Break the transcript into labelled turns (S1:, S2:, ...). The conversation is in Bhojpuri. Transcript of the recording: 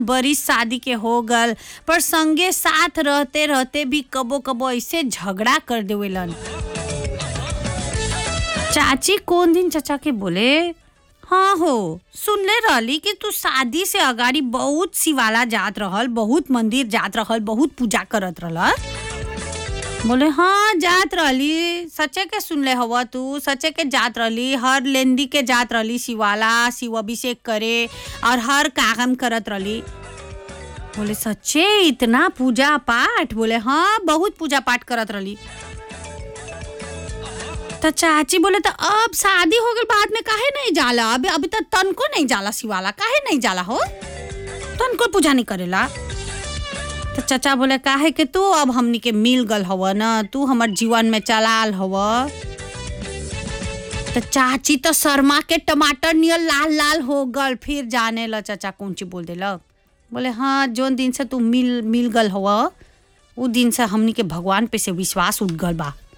S1: बरिस शादी के हो गल पर संगे साथ रहते रहते भी कबो कबो ऐसे झगड़ा कर देवेलन चाची कौन दिन चाचा के बोले हाँ हो सुनले रहली कि तू शादी से अगाड़ी बहुत शिवाला जात रहल बहुत मंदिर जात रहल बहुत पूजा करत रहल बोले हाँ जात रहली सच्चे के सुनले हवा तू सच्चे के जात रहली हर लेंदी के जात रहली शिवाला शिव अभिषेक करे और हर काम करत रहली बोले सच्चे इतना पूजा पाठ बोले हाँ बहुत पूजा पाठ करत रहली तो चाची बोले तो अब शादी हो गई बाद में काहे नहीं जाला अभी अभी तो तनको नहीं जाला शिवाला काहे नहीं जाला हो तनको पूजा नहीं करेला तो चाचा बोले काहे के तू अब हमनी के मिल गल हव न तू हमर जीवन में चलाल हव तो चाची तो शर्मा के टमाटर नियर लाल लाल हो गल फिर जाने ल चाचा कौन चीज बोल देलक बोले हाँ जोन दिन से तू मिल मिल गल हव उ दिन से हमनी के भगवान पे से विश्वास उठ गल बा